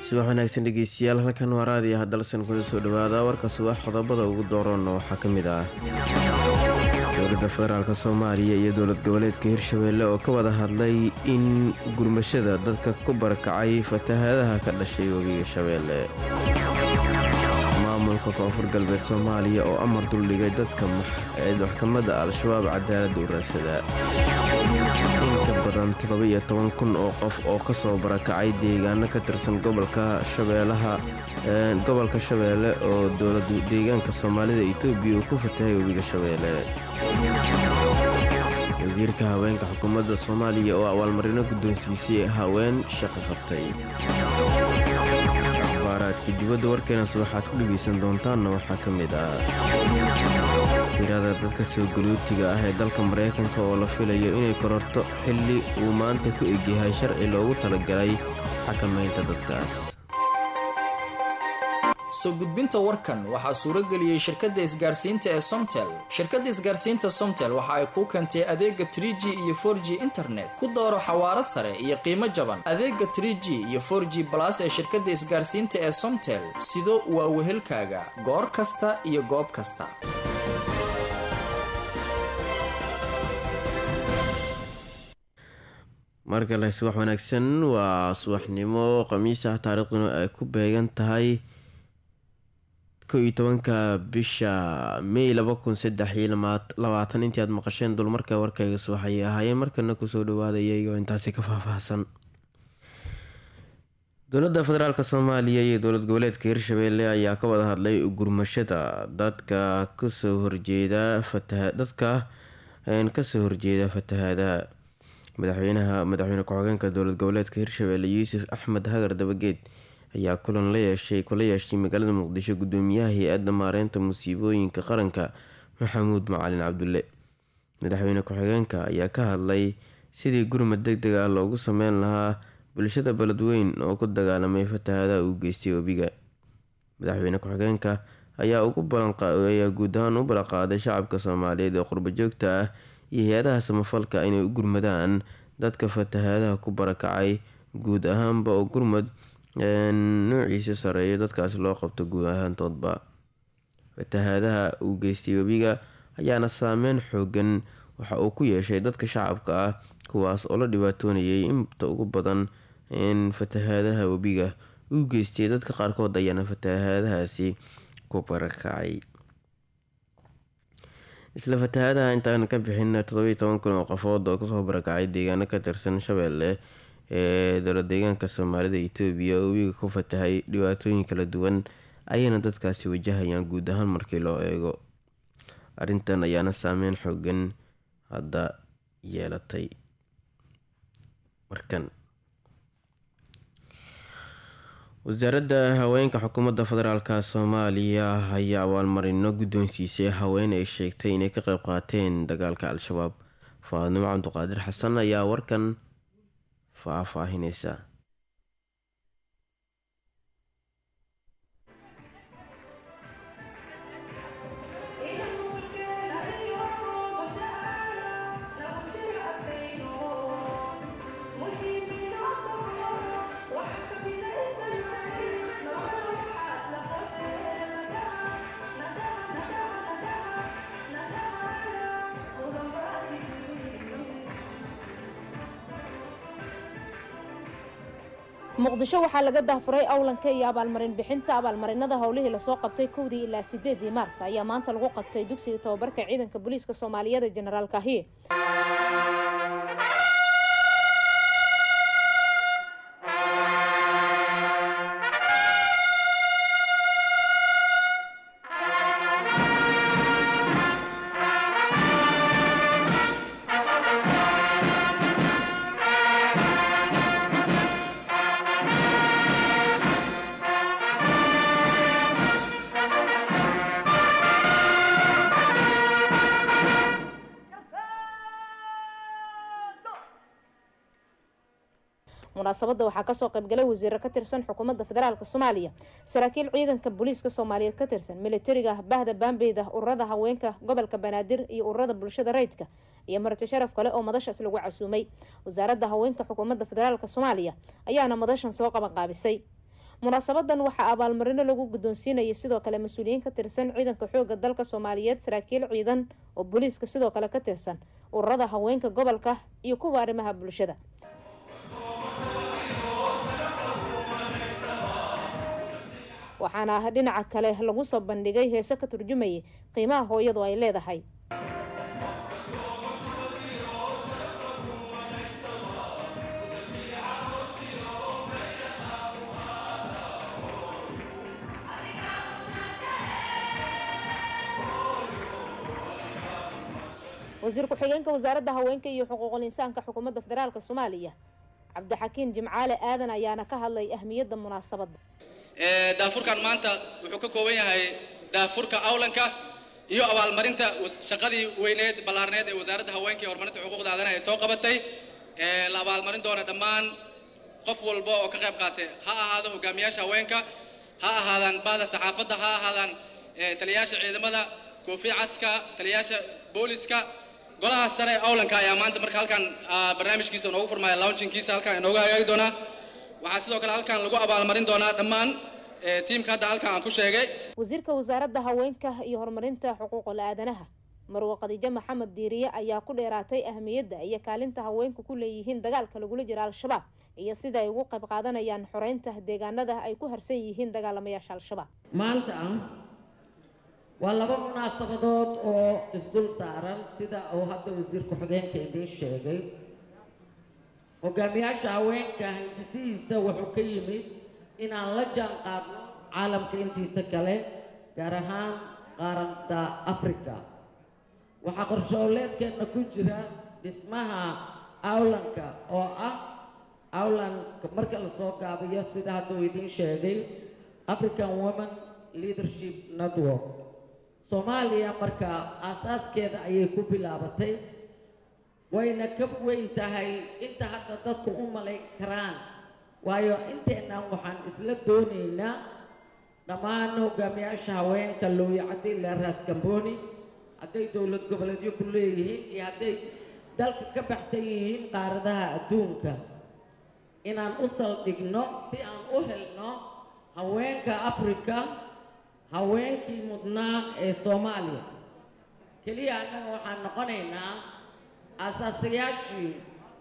subax wanaagsan dhegeystayaal halkan waa raadiyo hadalsan kuna soo dhawaada warka subax qodobada ugu dooranna waxaa ka mid ah dowladda federaalk soomaaliya iyo dowlad goboleedka hirshabeelle oo ka wada hadlay in gurmashada dadka ku barakacay fatahaadaha ka dhashay webiga shabeelle maamulka koonfur galbeed soomaaliya oo amar duldhigay dadka maxkamadda al-shabaab cadaaladda uraadsada inka badan toddoba-iyo toban kun oo qof oo kasoo barakacay deegaano ka tirsan gobolka shabeelaha gobolka shabeelle oo dowlad deegaanka soomaalida etoobiya uu ku fatahay webiga shabeelle wasiirka haweenka xukuumadda soomaaliya oo abaalmarino guddoonsiisay haween shaqo qabtay akhbaaraadka dibadda warkeenas waxaad ku dhegaysan doontaanna waxaa ka mid ah tirada dadka soo galootiga ah ee dalka maraykanka oo la filayo inay kororto xilli uu maanta ku egyahay sharci loogu talagalay xakamaynta dadkaas soo gudbinta warkan waxaa suurageliyey shirkadda isgaarsiinta ee somtel shirkadda isgaarsiinta somtel waxa ay kuu keentay adeega trie g iyo for g internet ku dooro xawaaro sare iyo qiimo jaban adeega trie g iyo for g balas ee shirkadda isgaarsiinta ee somtel sido waa wehelkaaga goor kasta iyo goob kasta markale subax wanaagsan waa subaxnimo khamiis ah taariikhduna ay ku beegan tahay kow iyo tobanka bisha may laba kun saddex iyo labaatan intii aad maqasheen dulmarka warkayga subaxayay ahaayeen markana kusoo dhawaadaya iyagoo intaasi ka faahfaahsan dowladda federaalk soomaaliya iyo dowlad goboleedka hirshabeelle ayaa ka wada hadlay gurmashada dadka kasoo horjeeda dadka kasoo horjeeda fatahaadaha madaxweynaha madaxweyne ku-xigeenka dowlad goboleedka hirshabeelle yuusuf axmed hagar dabageed ayaa kulan la yeeshay kula yeeshay magaalada muqdisho gudoomiyaha hay-adda maareynta musiibooyinka qaranka maxamuud macalin cabdulle madaxweyne ku-xigeenka ayaa ka hadlay sidii gurmad deg deg ah loogu sameyn lahaa bulshada beledweyn oo ku dagaalamay fatahaadaha uu geystay webiga madaxweyne ku-xigeenka ayaa ugu balanqayaa guud ahaan u ballanqaaday shacabka soomaaliyeed ee qurbo joogta ah iyo hay-adaha samafalka inay u gurmadaan dadka fatahaadaha ku barakacay guud ahaanba oo gurmad noociisa sareeyo dadkaas loo qabto guud ahaantoodba fatahaadaha uu geystay webiga ayaana saameyn xoogan waxa uu ku yeeshay dadka shacabka ah kuwaas oo la dhibaatoonayay inta ugu badan in fatahaadaha webiga uu geystay dadka qaarkood ayaana fatahaadahaasi ku barakacay isla fatahaadaha intaan ka bixin toddobiyo toban kun oo qofood oo kasoo barakacay deegaano ka tirsan shabeelle ee dowlad deegaanka soomaalida etoobiya oo webiga ku fatahay dhibaatooyin kala duwan ayayna dadkaasi wajahayaan guud ahaan markii loo eego arrintan ayaana saameyn xoogan hadda yeelatay markan wasaaradda haweenka xukuumadda federaalk soomaaliya ayaa abaalmarino guddoonsiisay haween ay sheegtay inay ka qeyb qaateen dagaalka al-shabaab faadnimo cabduqaadir xasan ayaa warkan faahfaahineysa muqdisho waxaa laga dahfuray awlanka iyo abaalmarin bixinta abaalmarinada howlihii lasoo qabtay kowdii ilaa sideedii maars ayaa maanta lagu qabtay dugsiga tababarka ciidanka booliiska soomaaliyeed ee jenaraal kahiye munaasabadda waxaa kasoo qaybgalay wasiiro ka tirsan xukuumadda federaalk soomaaliya saraakiil ciidanka booliiska soomaaliyeed ka tirsan militariga bahda baambeyda ururada haweenka gobolka banaadir iyo ururada bulshada rayidka iyo marti sharaf kale oo madashaas lagu casuumay wasaaradda haweenka xukuumadda federaalk soomaaliya ayaana madashan soo qabanqaabisay munaasabadan waxaa abaalmarino lagu guddoonsiinayay sidoo kale mas-uuliyiin ka tirsan ciidanka xooga dalka soomaaliyeed saraakiil ciidan oo booliiska sidoo kale ka tirsan ururada haweenka gobolka iyo kuwa arrimaha bulshada waxaana dhinaca kale lagu soo bandhigay heese ka turjumayay qiimaha hooyadu ay leedahay wasiir ku-xigeenka wasaaradda haweenka iyo xuquuqul insaanka xukuumadda federaalk soomaaliya cabdixakiin jimcaale aadan ayaana ka hadlay ahmiyadda munaasabadda daafurkan maanta wuxuu ka kooban yahay daafurka awlanka iyo abaalmarinta shaqadii weyneed ballaarneed ee wasaaradda haweenka iyo horumarinta xuquuqda aadanaha ay soo qabatay la abaalmarin doona dhammaan qof walba oo ka qayb qaatay ha ahaado hogaamiyaasha haweenka ha ahaadaan bahda saxaafadda ha ahaadaan taliyayaasha ciidamada koofi caska taliyayaasha booliska golaha sare ee awlanka ayaa maanta marka halkan barnaamijkiisa inoogu furmaya launchingkiisa halkan inoogu hagaagi doonaa waxaa sidoo kale halkan lagu abaalmarin doonaa dhammaan tiimka hadda halkan aan ku sheegay wasiirka wasaaradda haweenka iyo horumarinta xuquuqul aadanaha marwe khadiijo maxamed diiriye ayaa ku dheeraatay ahmiyadda iyo kaalinta haweenku ku leeyihiin dagaalka lagula jira al-shabaab iyo sida ay ugu qayb qaadanayaan xoreynta deegaanada ay ku harsan yihiin dagaalamayaasha al-shabaab maanta waa laba munaasabadood oo isdul saaran sida uu hadda wasiir ku-xigeenka idiin sheegay hogaamiyaasha haweenka hindisihiisa wuxuu ka yimid inaan la jaan qaadno caalamka intiisa kale gaar ahaan qaaranta africa waxaa qorshooleedkeenna ku jira dhismaha awlanka oo ah awlanka marka lasoo gaabiyo sida hadda uu idiin sheegay african women leadership network soomaaliya marka aasaaskeeda ayay ku bilaabatay wayna ka weyn tahay inta hadda dadku u malayn karaan waayo inteennan waxaan isla doonaynaa dhammaan hogaamiyaasha haweenka looya caddi ilaa raas gambooni hadday dowlad goboleedyo ku leeyihiin iyo hadday dalka ka baxsan yihiin qaaradaha adduunka inaan u saldhigno si aan u helno haweenka afrika haweenkii mudnaa ee soomaaliya keliya annaga waxaan noqonaynaa aasaasayaashii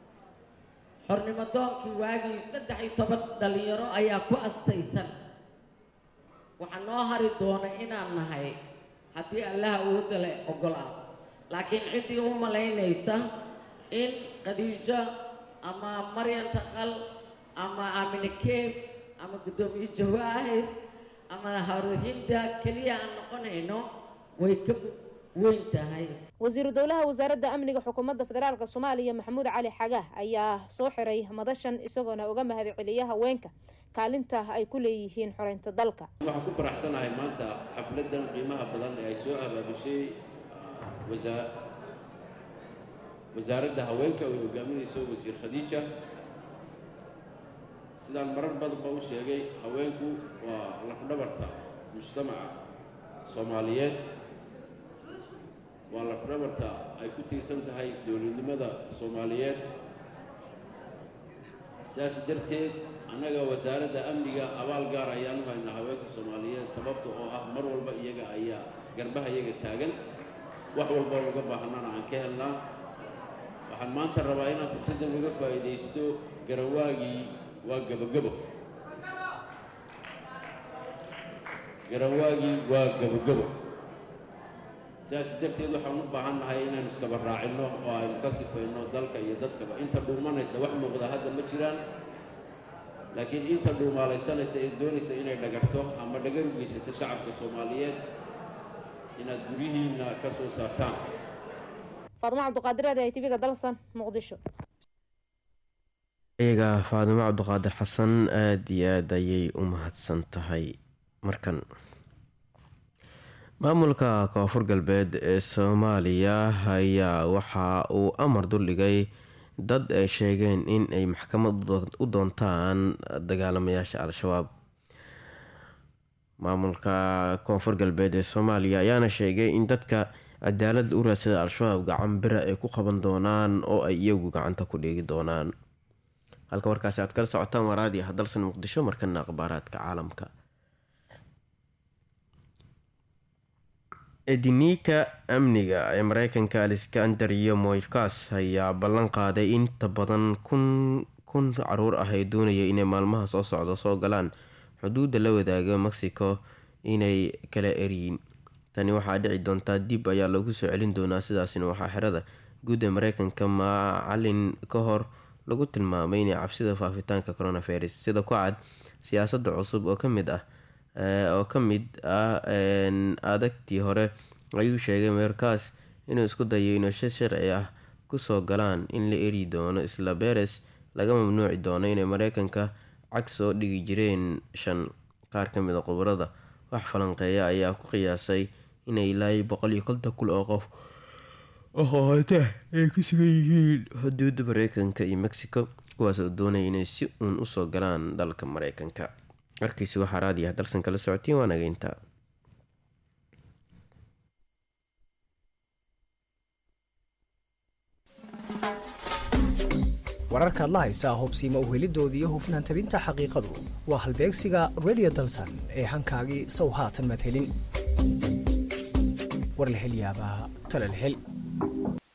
xornimo doonkii waagii saddex iyo toban dhalinyaro ayaa ku astaysan waxaa noo hari doona inaan nahay haddii allaha awoodda le ogolaa laakiin ciddii u malaynaysa in khadiijo ama maryan taqal ama aamine keeb ama guddoomiye jawaahir ama haruhinda keliya aan noqonayno way ka weyn tahay wasiiru dowlaha wasaaradda amniga xukuumadda federaalk soomaaliya maxamuud cali xagaah ayaa soo xiray madashan isagoona uga mahad celiya haweenka kaalinta ay ku leeyihiin xoreynta dalka waxaan ku faraxsanahay maanta xafladan qiimaha badan ee ay soo abaabushay wasaaradda haweenka oo ay hogaaminayso wasiir khadiija sidaan marar badanba u sheegay haweenku waa lafdhabarta mujtamaca soomaaliyeed waa lafdhabarta ay ku tiirsan tahay dowladnimada soomaaliyeed sidaas darteed annaga wasaaradda amniga abaal gaar ayaan u haynaa haweenka soomaaliyeed sababta oo ah mar walba iyaga ayaa garbaha iyaga taagan wax walba uga baahanana aan ka helnaa waxaan maanta rabaa inaan fursaddan uga faa'iidaysto garawaagii waa gabogabo garawaagii waa gabogabo sidaas darteed waxaan u baahan nahay inaynu iskaba raacinno oo aynu ka sifayno dalka iyo dadkaba inta dhuumanaysa wax muuqda hadda ma jiraan laakiin inta dhuumaalaysanaysa ee doonaysa inay dhagarto ama dhagar u geysato shacabka soomaaliyeed inaad guryihiinna ka soo saartaan faadimo cabduqaadir aad ay tv-ga dalsan muqdisho iyaga faadimo cabdiqaadir xasan aada iyo aada ayay u mahadsan tahay markan maamulka koonfur galbeed ee soomaaliya ayaa waxa uu amar duldhigay dad ay sheegeen in ay maxkamad u doontaan dagaalamayaasha al-shabaab maamulka koonfur galbeed ee soomaaliya ayaana sheegay in dadka cadaalad u raadsada al-shabaab gacan bira ay ku qaban doonaan oo ay iyagu gacanta ku dhigi doonaan halka warkaasi aad kala socotaan waraadi ah dalsan muqdisho markana akhbaaraadka caalamka ediniika amniga ee mareykanka alexander iyo moyrkas ayaa ballan qaaday inta badan kun kun caruur ah ee doonaya inay maalmaha soo socda soo galaan xuduudda la wadaaga mexico inay kala eryiin tani waxaa dhici doontaa dib ayaa lagu soo celin doonaa sidaasina waxaa xerada guud ee mareykanka macalin ka hor lagu tilmaamay inay cabsida faafitaanka coronavirus sida ku cad siyaasada cusub oo kamid ah oo ka mid ah adagtii hore ayuu sheegay meerkaas inuu isku dayo inuu shi sharci ah kusoo galaan in la eri doono isla beres laga mamnuuci doono inay mareykanka cag soo dhigi jireen shan qaar kamid a khubarada wax falanqeeya ayaa ku qiyaasay inay ilaa boqol iyo konton kun oo qof oqoota ay ku sugan yihiin xuduuda mareykanka iyo mexico kuwaas oo doonaya inay si uun usoo galaan dalka mareykanka warkiisi waxaa raadiah dalsan kala socotiin waa nageynta wararkaad la haysaa hubsiima uhelidoodii hufnaan tabinta xaqiiqadu waa halbeegsiga redio dalsan ee hankaagii sow haatan maad helin war la hel yaabaa tale la hel